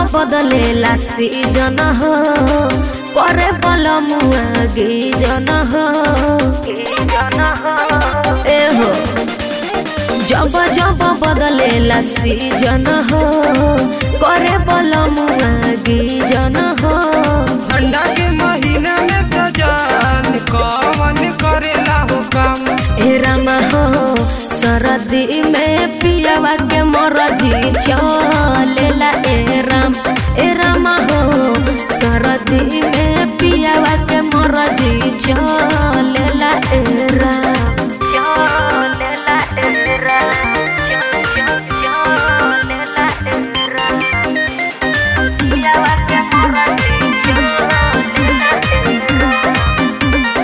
बदलेला सीजन हो करे बल मुआगी जन हो ए हो जब जब बदलेला सीजन हो करे बल मुआगी जन हो ठंडा के महीना में सजान कवन करेला हो काम ए रामा हो सरदी में पियावा के मरजी चलेला ए राम ए रामा हो सरदी में पियावा के मरजी चलेला ए राम चलेला ए राम चलेला ए राम पियावा के मरजी चलेला ए राम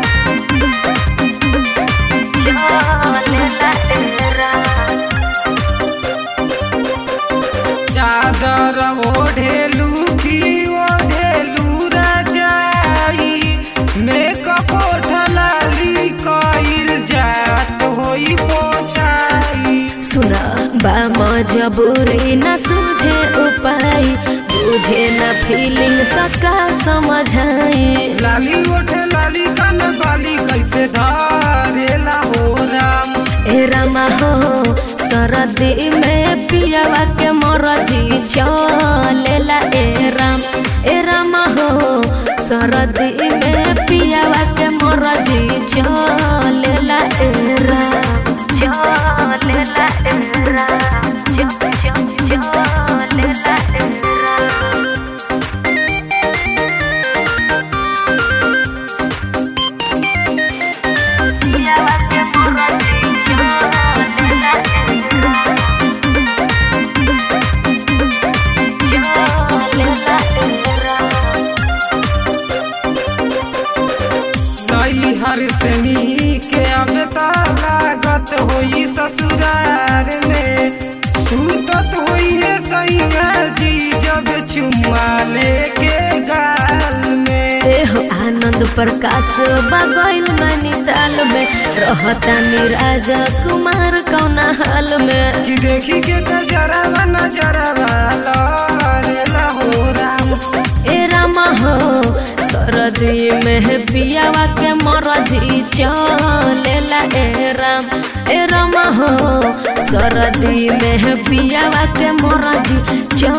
चादर ओढ़ेलू की ओढ़ेलू रजाई मेकअप ढलाली कइल जात होई पोछाई सुना बा मजबूरी न सूझे उपाय बुझे न फीलिंग तका समझाई लाली ओढ़े लाली कन बाली कैसे धरेला हो राम ए रामा हो सरदी में पियावा के मरजी चलेला ए राम ए रामा हो सरदी में पियावा के मरजी चलेला ए राम चलेला ए राम च- च- चलेला ए राम पियावा के मरजी चलेला ए राम चलेला ए राम नई हर सनी के अब लागत होई ससुरार में सूतत होई है सैया जी जब चुम्मा लेके गाल में एहो आनंद प्रकाश बगैल नैनीताल में रहता निराजा कुमार कौना हाल में कि देखी के नजरवा नजरवा लहरेला हो राम ए रामा हो सरदी में पियावा के मरजी चलेला ए राम ए रामा हो सरदी में पियावा के मरजी चल